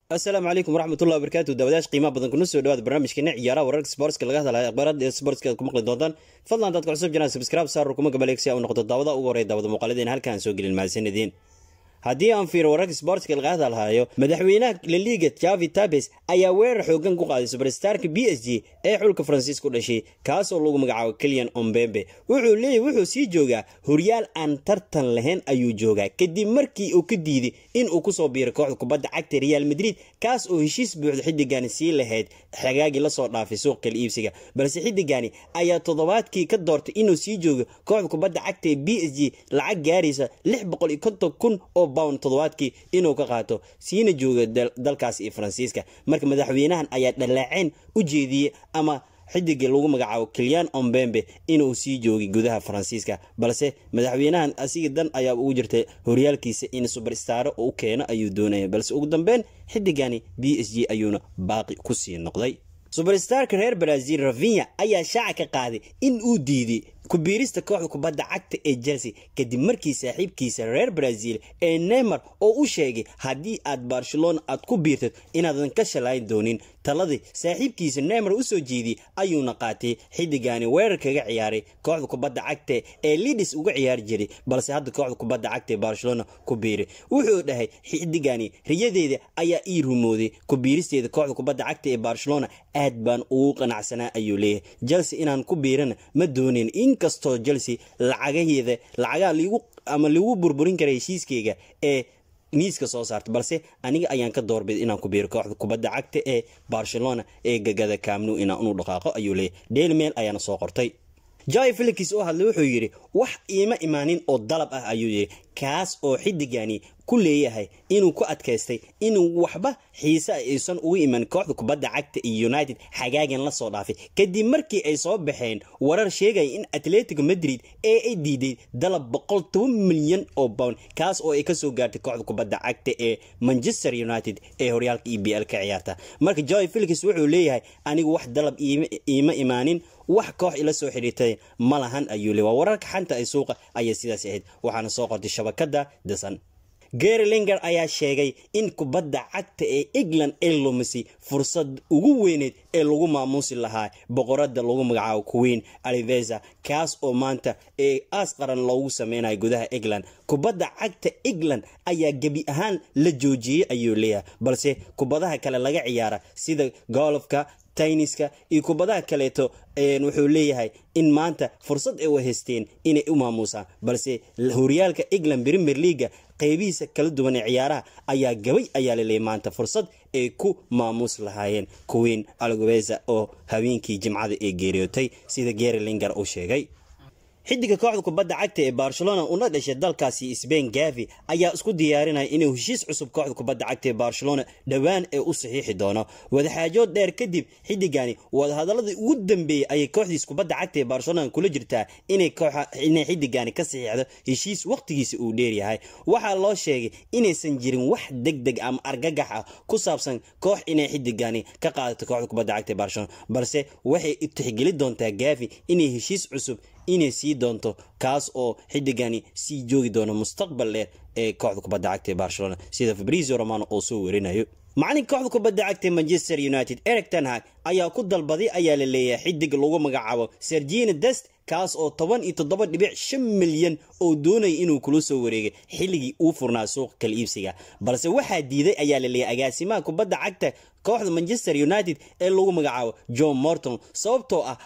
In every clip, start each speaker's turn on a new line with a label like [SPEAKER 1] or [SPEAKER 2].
[SPEAKER 1] asalaamu calaykum waraxmatullahi wabarakaatu daawadayash qiimaha badan kuna soo dhawaada barnaamijkeena ciyaaraha wararka sportska laga hadlayo akhbaarada sportska aad ku maqli doontaan fadlan haddaad ku cusub jiraan subscribe saar kuma gabaleeg si aa u noqoto daawada ugu horey daawada muuqaaladeena halkaan soo gelin mahadsanidin haddii aan fiiro wararka sportska laga hadalhayo madaxweynaha laliga javi tabes ayaa weerar xoogan ku qaaday subarstarka b s g ee xulka faransiis ku dhashay kaasoo lagu magacaabo keliyan ombembe wuxuu leeyahy wuxuu sii joogaa horyaal aan tartan lahayn ayuu joogaa kadib markii uu ka diiday in uu kusoo biiray kooxda kubadda cagta real madrid kaas oo heshiis buuxda xidigani sii lahayd xagaagii lasoo dhaafay suuq kala iibsiga balse xidigani ayaa toddobaadkii ka doortay inuu sii joogo kooxda kubadda cagta ee b s g lacag gaaraysa lix boqol iyo konton kun oo bound toddobaadkii inuu ka qaato siina jooga dalkaas iyo faransiiska marka madaxweynahan ayaa dhaleeceen u jeediyey ama xidigii lagu magacaabo kelyan ombembe inuu sii joogay gudaha faransiiska balse madaxweynahan asiga dan ayaa ugu jirtay horyaalkiisa in subarstaro u keeno ayuu doonaya balse ugu dambeyn xidigani b s g ayuuna baaqi kusii noqday subarstarka reer brazil ravinya ayaa shaaca ka qaaday in uu diiday kubiirista kooxda kubadda cagta ee chelsea kadib markii saaxiibkiisa reer brazil ee neymar oo u sheegay haddii aad barcelona aad ku biirtad inaadan ka shalayn doonin taladii saaxiibkiisa neymar usoo jeediyey ayuuna qaatay xidigani weerar kaga ciyaaray kooxda kubadda cagta ee lidis uga ciyaari jiray balse hadda kooxda kubadda cagta ee barcelona ku biiray wuxuu dhahay xidigani riyadeeda ayaa ii rumooday kubiiristeeda kooxda kubadda cagta ee barcelona aad baan ugu qanacsanaa ayuu leeyahay chelsea inaan ku biirana ma doonin inkastoo chelsea lacagaheeda lacagaha ligu ama lagu burburin kara heshiiskeyga ee miiska soo saarta balse aniga ayaan ka doorbid inaan ku biiro kooxda kubadda cagta ee barcelona ee gagada kaamnu inaan unu dhaqaaqo ayuu leeyahy daily mail ayaana soo qortay jai felix oo hadlay wuxuu yidhi wax iima imaanin oo dalab ah ayuu yidhi kaas oo xidigani ku leeyahay inuu ku adkaystay inuu waxba xiise aysan ugu iman kooxda kubadda cagta iyo united xagaagan la soo dhaafay kadib markii ay soo baxeen warar sheegaya in atletico madrid ee ay diiday dalab boqol toban milyan oo bound kaas oo ay kasoo gaartay kooxda kubadda cagta ee manchester united ee horyaalka e b l ka ciyaarta marka joy felix wuxuu leeyahay anigu wax dalab iima imaanin wax koox ila soo xidhiirtay ma lahan ayuu le waa wararka xanta ay suuqa ayay sidaas ahayd waxaana soo qortay shabakada dasan gary linger ayaa sheegay in kubadda cagta ee england ay lumisay fursad ugu weyneed ee lagu maamuusi lahaa boqorada lagu magacaabo queen aliveza kaas oo maanta ee aas qaran loogu sameynayo gudaha england kubadda cagta england ayaa gebi ahaan la joojiyey ayuu leeyahay balse kubadaha kale laga ciyaara sida golofka tayniska iyo kubadaha kaleeto wuxuu leeyahay in maanta fursad ay u haysteen inay u maamuusaan balse horyaalka england premier leaga qeybihiisa kala duwan ee ciyaaraha ayaa gabay ayaa laleeyay maanta fursad ay ku maamuus lahaayeen queen algoveza oo haweenkii jimcada ee geeriyootay sida gary linger uu sheegay xidiga kooxda kubadda cagta ee barcelona una dhashay dalkaasi sbain gavi ayaa isku diyaarinaya inuu heshiis cusub kooxda kubadda cagta ee barcelona dhowaan ee u saxiixi doono wadaxaajood dheer kadib xidigani wadahadaladii ugu dambeeyey ayay kooxdiis kubadda cagta ee barcelona kula jirtaa inay xidigani ka saxiixdo heshiis waqtigiisa uu dheeryahay waxaa loo sheegay inaysan jirin wax deg deg ama argagax ah ku saabsan koox inay xidigani ka qaadato kooxda kubadda cagta ee barcelona balse waxay tixgeli doontaa gavi inay heshiis cusub inay sii doonto kaas oo xidigani sii joogi doono mustaqbal dheer ee kooxda kubadda cagta ee barcelona sida fabrizio romano oo soo warinayo macalinka kooxda kubadda cagta manchester united eric tanhag ayaa ku dalbaday ayaa la leeyahay xidig lagu magacaabo sergina dest kaas oo toban iyo toddoba dhibic shan milyan oo doonaya inuu kula soo wareegay xilligii uu furnaa suuqa kala iibsiga balse waxaa diiday ayaa la leeyahay agaasimaha kubadda cagta kooxda manchester united ee lagu magacaabo john morton sababtoo ah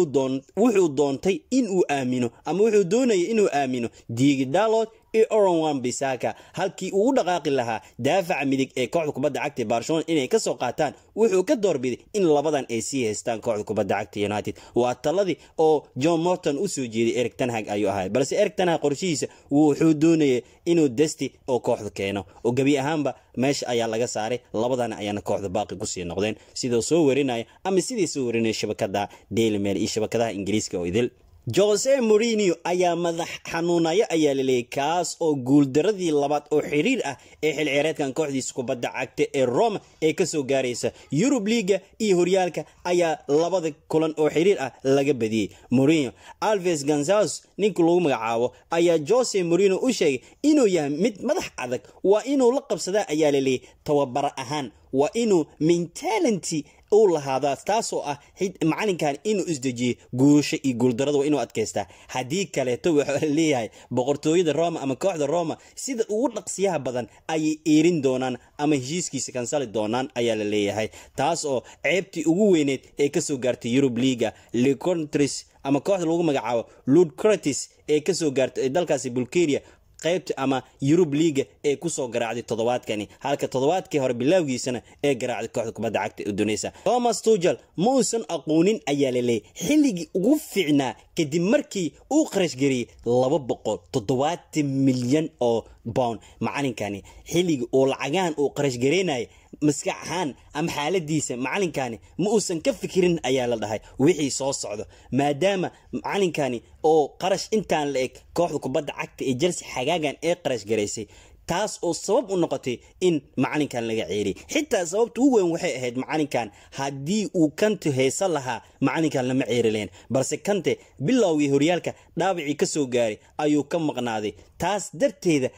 [SPEAKER 1] wuxuu doontay inuu aamino ama wuxuu doonaya inuu aamino diigi dalot iyo oronwan bisaka halkii uu u dhaqaaqi lahaa daafaca midig ee kooxda kubadda cagta barcelona inay kasoo qaataan wuxuu ka doorbiday in labadan ay sii haystaan kooxda kubadda cagta united waa taladii oo john morton usoo jeeday eric tanhag ayuu ahay balse eric tanhag qorshihiisa wuxuu doonaya inuu desti oo kooxda keeno oo gebi ahaanba meesha ayaa laga saaray labadan ayaana kooxda baaqi kusii noqdeen sidoo soo warinaya ama sidii soo warinaya shabakada daily mail iyo shabakadaha ingiriiska oo idil jose morinio ayaa madax xanuunaya ayaa laleeyay kaas oo guuldaradii labaad oo xiriir ah ee xil ciyaareedkan kooxdiisa kubadda cagta ee roma ee kasoo gaaraysa yurub liiga iyo horyaalka ayaa labada kulan oo xiriir ah laga badiyey morino alves gonzales ninka lagu magacaabo ayaa jose morino u sheegay inuu yahay mid madax adag waa inuu la qabsadaa ayaa laleeyay tababaro ahaan waa inuu mentality uu lahaadaa taasoo ah macalinkan inuu isdejiyo guurasho iyo guuldarada waa inuu adkaystaa haddii kaleeto waxaa leeyahay boqortooyada roma ama kooxda roma sida ugu dhaqsiyaha badan ayay eerin doonaan ama heshiiskiisa kansali doonaan ayaa la leeyahay taas oo ceebtii ugu weyneed ee kasoo gaartay yurub liga lecontris ama kooxda lagu magacaabo lud cratis ee kasoo gaartay ee dalkaasi bulgaria qaybta ama yurub liiga ee kusoo garaacday toddobaadkani halka toddobaadkii hore bilaawgiisana ee garaacday kooxda kubadda cagta ee duneysa thomas tugel ma uusan aqoonin ayaa la leeyay xilligii ugu fiicnaa kadib markii uu qarashgariyey laba boqol toddobaatan milyan oo bound macalinkani xilligii uu lacagaan uu qarashgaraynayay maskax ahaan ama xaaladiisa macalinkani ma uusan ka fikirin ayaa la dhahay wixii soo socdo maadaama macalinkani oo qarash intaan la eg kooxda kubadda cagta ee chelsea xagaagan ee qarash garaysay taas oo sabab u noqotay in macalinkan laga ceeriyay xitaa sababta ugu weyn waxay ahayd macalinkan haddii uu kante heesa lahaa macalinkan lama ceeri lahayn balse kante bilowgii horyaalka dhaawacii ka soo gaaray ayuu ka maqnaaday taas darteeda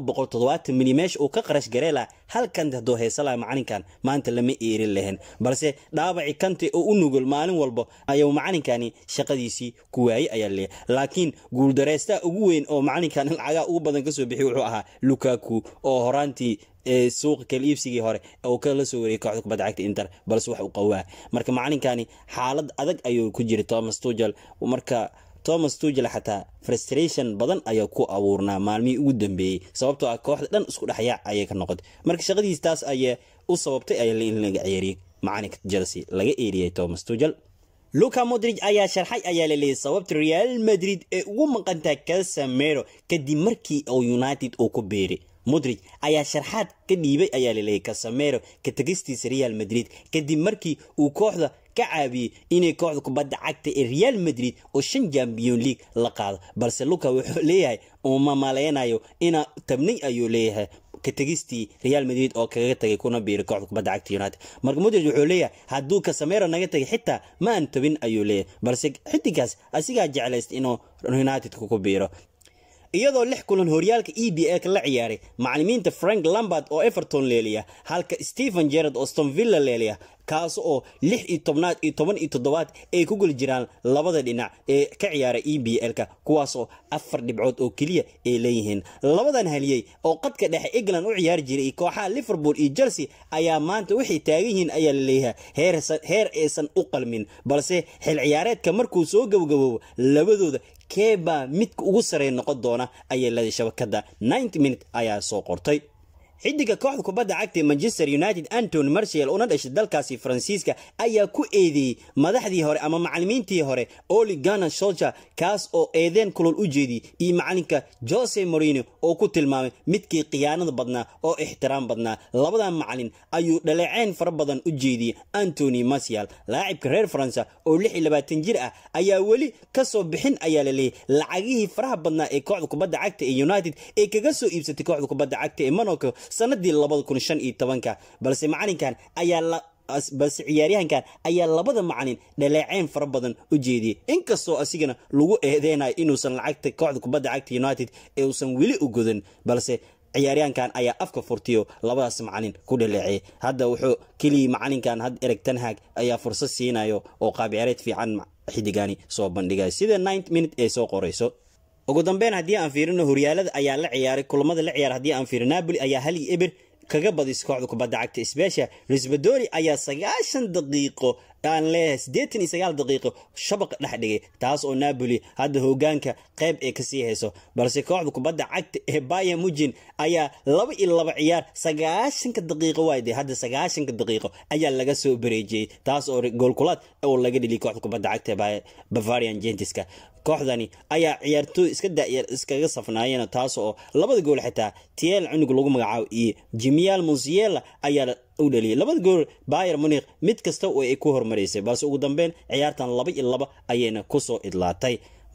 [SPEAKER 1] milyan meesha uu ka qarash garee lahaa hal kante hadduu heesa lahaa macalinkan maanta lama eerin lahayn balse dhaawacii kante oo u nugul maalin walba ayuu macalinkani shaqadiisii ku waayey ayaa laleeyahay laakiin guuldareystaa ugu weyn oo macalinkan lacagaa ugu badan kasoo bixiy wuxuu ahaa lukaku oo horaantii suuqa kala iibsigii hore uu kala soo wariyay kooxda kubadda cagta inter balse wax u qawaa marka macalinkani xaalad adag ayuu ku jiray thomas tugel marka thomas tugel xataa frustration badan ayaa ku abuurnaa maalmihii ugu dambeeyey sababtoo ah kooxda dhan isku dhexyaac ayay ka noqotay marka shaqadiis taas ayaa u sababtay ayaa in laga ceeriyey macalinka chelsea laga eeriyey thomas tugel luka modrig ayaa sharxay ayaa laleeyay sababta real madrid ee ugu maqantaa casamero kadib markii uu united uu ku beeray modrig ayaa sharxaad ka dhiibay ayaa laleeyay casamero ka tegistiisa real madrid kadib markii uu kooxda ka caabiyey inay kooxda kubadda cagta ee real madrid oo shan champion league la qaado balse luka wuxuu leeyahay uma maleynayo inaa tabnay ayuu leeyahay ka tegistii real madrid oo kaga tagay kuna biiray kooxda kubadda cagta united marka modrig wuxuu leeyahay hadduu casamero naga tagay xitaa ma aan tabin ayuu leeyahay balse xidigaas asigaa jeclaysta inuu unitedka ku biiro iyadoo lix kulan horyaalka e b a ka la ciyaaray macalimiinta frank lambard oo everton leeliya halka stephen jerard oo stonvilla leeliya kaas oo lix iyo tobnaad iyo toban iyo toddobaad ay ku geli jiraan labada dhinac ee ka ciyaara e b l-ka kuwaasoo afar dhibcood oo keliya ay leeyihiin labadan haliyey oo qadka dhexe england u ciyaari jiray kooxaha liverpool iyo chelsea ayaa maanta waxay taagan yihiin ayaa la leeyahay heer aysan u qalmin balse xil ciyaareedka markuu soo gabagaboobo labadooda keebaa midka ugu sarey noqon doona ayay leeday shabakada ninety minute ayaa soo qortay xidiga kooxda kubadda cagta manchester united antony marshall una dhashay dalkaasi faransiiska ayaa ku eedeeyey madaxdii hore ama macalimiintii hore oli gana solcher kaas oo eedeen kulol u jeediyey iyo macalinka jose morino oo ku tilmaamay midkii khiyaanada badnaa oo ixtiraam badnaa labadan macalin ayuu dhaleeceyn fara badan u jeediyey antony marshall laacibka reer faransa oo lix iyo labaatan jir ah ayaa weli kasoo bixin ayaa la leeyay lacagihii faraha badnaa ee kooxda kubadda cagta ee united ee kaga soo iibsatay kooxda kubadda cagta ee monaco sanadii labada kun shan iyo tobanka balse macalinkan ayaa balse ciyaaryahankan ayaa labada macalin dhaleeceyn fara badan u jeediyey inkastoo asigana lagu eedeynayo inuusan lacagta kooxda kubadda cagta united ee uusan weli u godan balse ciyaaryahankan ayaa afka furtiyo labadaas macalin ku dhaleeceeyay hadda wuxuu keliya macalinkan had ereg tanhag ayaa fursad siinayo oo qaabciyaareed fiican xidigani soo bandhigaya sida ninth minute ee soo qorayso ugu dambeyn haddii aan fiirino horyaalada ayaa la ciyaaray kulamada la ciyaar haddii aan fiirino napoli ayaa hal iyo eber kaga badis kooxda kubadda cagta sbesha risbadori ayaa sagaashan daqiiqo aan leeyahay siddeetan iyo sagaal daqiiqo shabaqa dhex dhigay taas oo napoli hadda hogaanka qayb ee kasii hayso balse kooxda kubadda cagta ee baya mujin ayaa laba iyo laba ciyaar sagaashanka daqiiqo waayde hadda sagaashanka daqiiqo ayaa laga soo bareejiyey taas oo goolkulaad oo laga dhiliyay kooxda kubadda cagta ee bavarian gentiska kooxdani ayaa ciyaartooy iska dayar iskaga safnaayeen taas oo labada gool xitaa tiel cunug lagu magacaabo iyo jimial musiela ayaa u dhaliyay labada gool bayer munikh mid kasta oo ay ku hormaraysay balse ugu dambeyn ciyaartan laba iyo laba ayayna kusoo idlaatay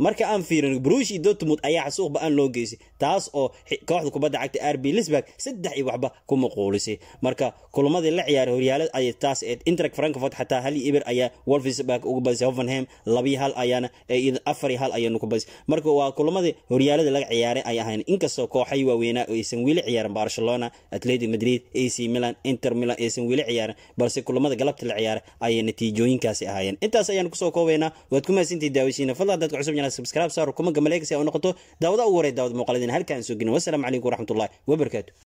[SPEAKER 1] marka aan fiirin brushi dortmund ayaa xasuuq ba-aan loo geysay taas oo kooxda kubadda cagta rb lisburg saddex iyo waxba ku maquulisay marka kulamadii la ciyaaray horyaalad ayay taas eed intrag frankfurt xataa hal iyo eber ayaa wolfsburg uga badisay hovenham labiyo hal ayaana afar iyo hal ayaanu ku badisay marka waa kulamadii horyaalada laga ciyaaray ay ahayn inkastoo kooxay waaweynaa aysan weli ciyaarin barcelona atleti madrid ac milan inter milan aysan weli ciyaarin balse kulamada galabta la ciyaaray ayay natiijooyinkaasi ahaayeen intaas ayaan kusoo koobaynaa waad ku mahadsantihi daawashiina fadlan dadka cusub janaa subscribe saar kuma gamaleegsi u noqoto daawada ugu horay daawada muuqaladina halkaan soo gelin wasalaamu calaykum waraxmatullahi wabarakaatu